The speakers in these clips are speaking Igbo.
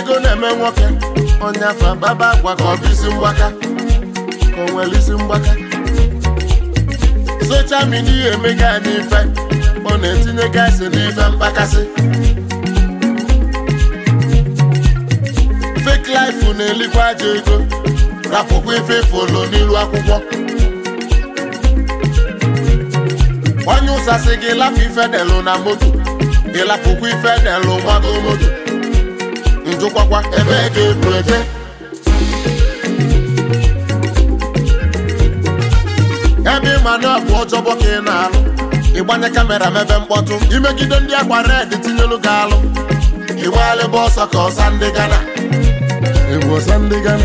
ego na-eme nwoke onye afọ baba agwa ka ọ bụ isi mgbaka ka o nwere isi mgbaka soshal midia emega anyị ife ọ na-etinye gasị n'ife mkpakasị fake life na-elikwa aja ego rapụkwa ife folo n'ilu akwụkwọ onye ụsasị gị lapụ ife delụ na moto ịlapụkwa ife delụ nwago moto njụkwakwa ebe ga ebu eje ebe ịma na ọ bụ ọjọbọ ka ị na-alụ ịgbanye kamera mebe mkpọtụ imegide ndị akwa red tinyelu gị alụ ịgbalịba ọsọ ka ọsa ndị gana ịbụ ọsa ndị gana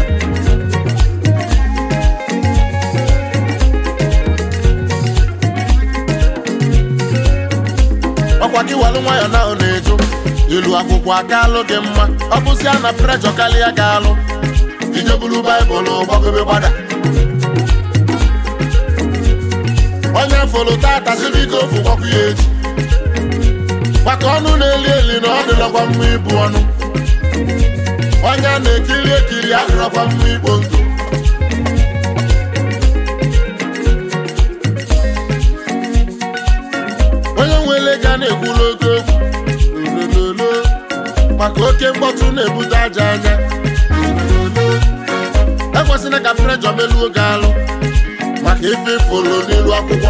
ọkwa gị walụ nwayọ na ọ na-eju ilu akwụkwọ aka alụ gị mma ọ bụzia na prejọ karịa gị alụ ijebulu baịbụl gbagobe gbada onye folo tata sirigo ofu gwakwu ya echi maka ọnụ na-eli eli na ọ dịlọkwa mma ibu ọnụ onye a na-ekiri ekiri adịrọkwa mma ikpo ntụ onye nwere ga na-ekwulu oke okwu olololo maka oke mkpọtụ na-ebute aja anya olololo ekwesịrị ka prejọ meluo gị alụ maka ife folo n'elu akwụkwọ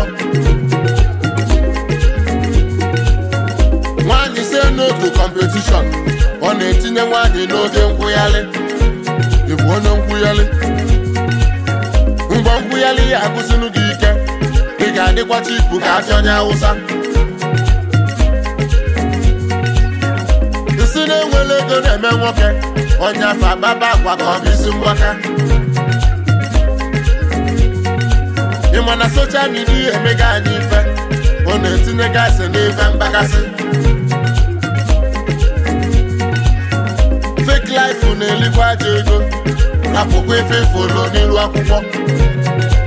nwaanyị se n'otu kọmpetishọn ọ na-etinye nwaanyị n'oge nkwụghalị ịbụ onye nkwụghalị mgbe nkwụghalị ya agụsịnụ gị ike ị ga-adịkwa chipu ka afịa onye awụsa isi na-enwere ego na-eme nwoke onye afọ agbaba akwa ka ọ bụ isi mgbaka ịma na soshal midia emega anyị ife ọ na-etinye gasị n'ife mkpakasị fake life na-elikwa aja ego rapụkwa ife folo n'ilu akwụkwọ